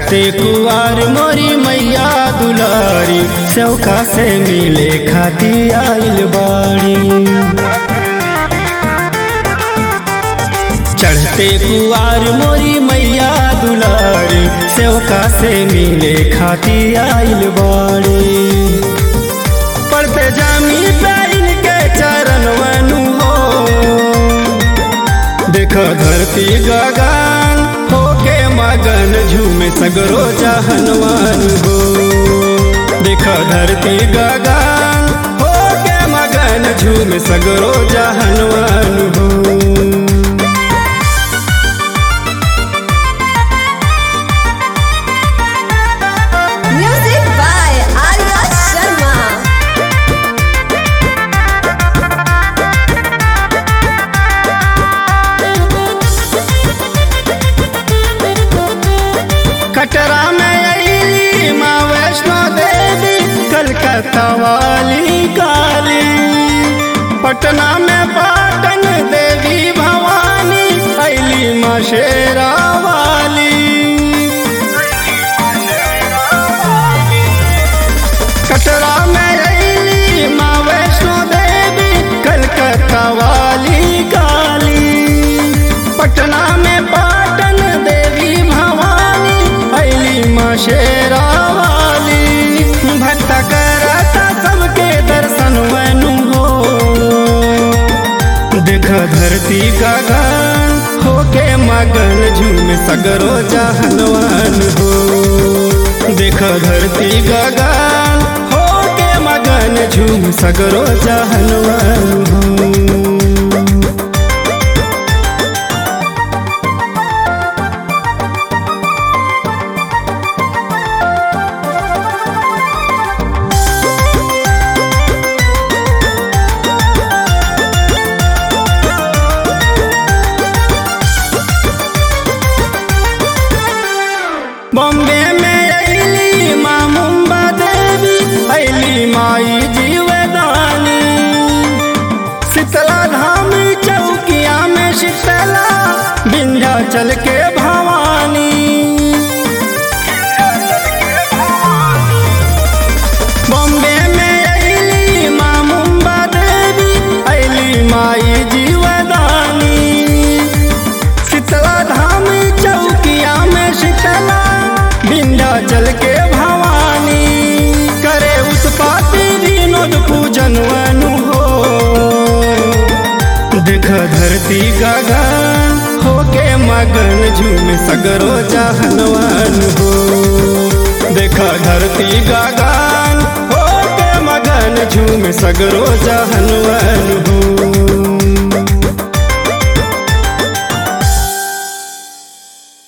चढ़ते कुआर मोरी मैया दुलारी चौका से मिले खाती आइल बाड़ी चढ़ते कुआर मोरी मैया दुलारी चौका से मिले खाती आइल बाड़ी पढ़ते जामी पैन के चरण वनु हो देखो धरती गगन होके मगन झूमे सगरो जहनवन हो देखो धरती गगन होके मगन झूमे सगरो जहनवन हो Music by Arya Sharma. कटरा में अली माँ वैष्णो देवी कलकत्ता वाली काली पटना में पाटन देवी भवानी अली माँ शेरा वाली कटरा में अली माँ वैष्णो देवी कलकत्ता वाली काली पटना में पाटन देवी भवानी अली माँ शेरा वाली भक्त करता सबके दर्शन वनु हो देख धरती गगन होके मगन झूम सगरो जहनवन हो देख धरती गगन होके मगन झूम सगरो जहनवन हो बॉम्बे में अली माँ मुम्बा देवी अली माई जीवदानी शीतला धाम चौकिया में शीतला विंध्याचल के भवानी बॉम्बे में अली माँ मुम्बा देवी अली माई जीवदानी शीतला धाम चौकिया में शीतला विंध्याचल के भवानी करे उत्पाती विनोद पूजन वनु हो देख धरती गगन होके मगन झूम सगरो जहनवन हो देख धरती गगन होके मगन झूम सगरो जहनवन हो